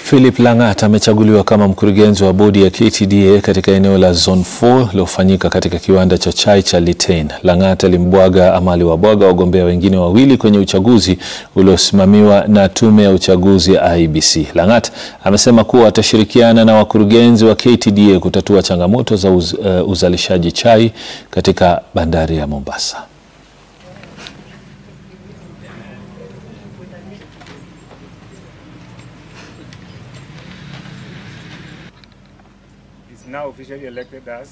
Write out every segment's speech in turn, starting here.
Philip Lang'at amechaguliwa kama mkurugenzi wa bodi ya KTDA katika eneo la Zone 4 lilofanyika katika kiwanda cha chai cha Litein. Lang'at alimbwaga ama aliwabwaga wagombea wengine wawili kwenye uchaguzi uliosimamiwa na tume ya uchaguzi ya IEBC. Lang'at amesema kuwa atashirikiana na wakurugenzi wa KTDA kutatua changamoto za uz, uh, uzalishaji chai katika bandari ya Mombasa. is now officially elected as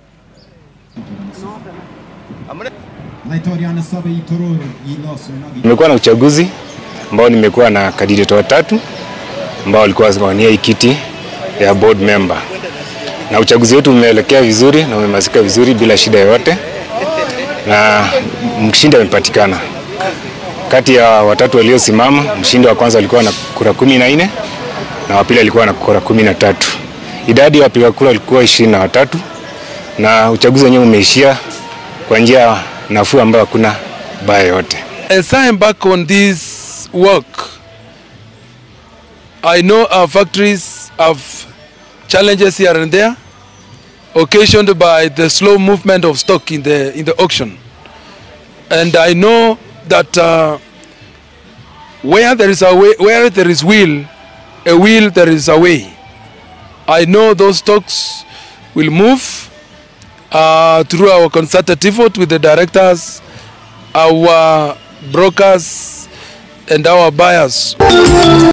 Nimekuwa na uchaguzi ambao nimekuwa na kandidate watatu ambao walikuwa wanawania hii kiti ya board member, na uchaguzi wetu umeelekea vizuri na umemalizika vizuri bila shida yoyote, na mshindi amepatikana. Kati ya watatu waliosimama, mshindi wa kwanza alikuwa na kura kumi na nne na wa pili alikuwa na kura kumi na tatu. Idadi ya wapiga kura ilikuwa ishirini na watatu na uchaguzi wenyewe umeishia kwa njia nafuu ambayo hakuna baya yote. As I embark on this work, I know our factories have challenges here and there, occasioned by the slow movement of stock in the in the auction, and I know that uh, where there is a way, where there is will, a will there is a way. I know those stocks will move uh, through our concerted effort with the directors, our brokers, and our buyers.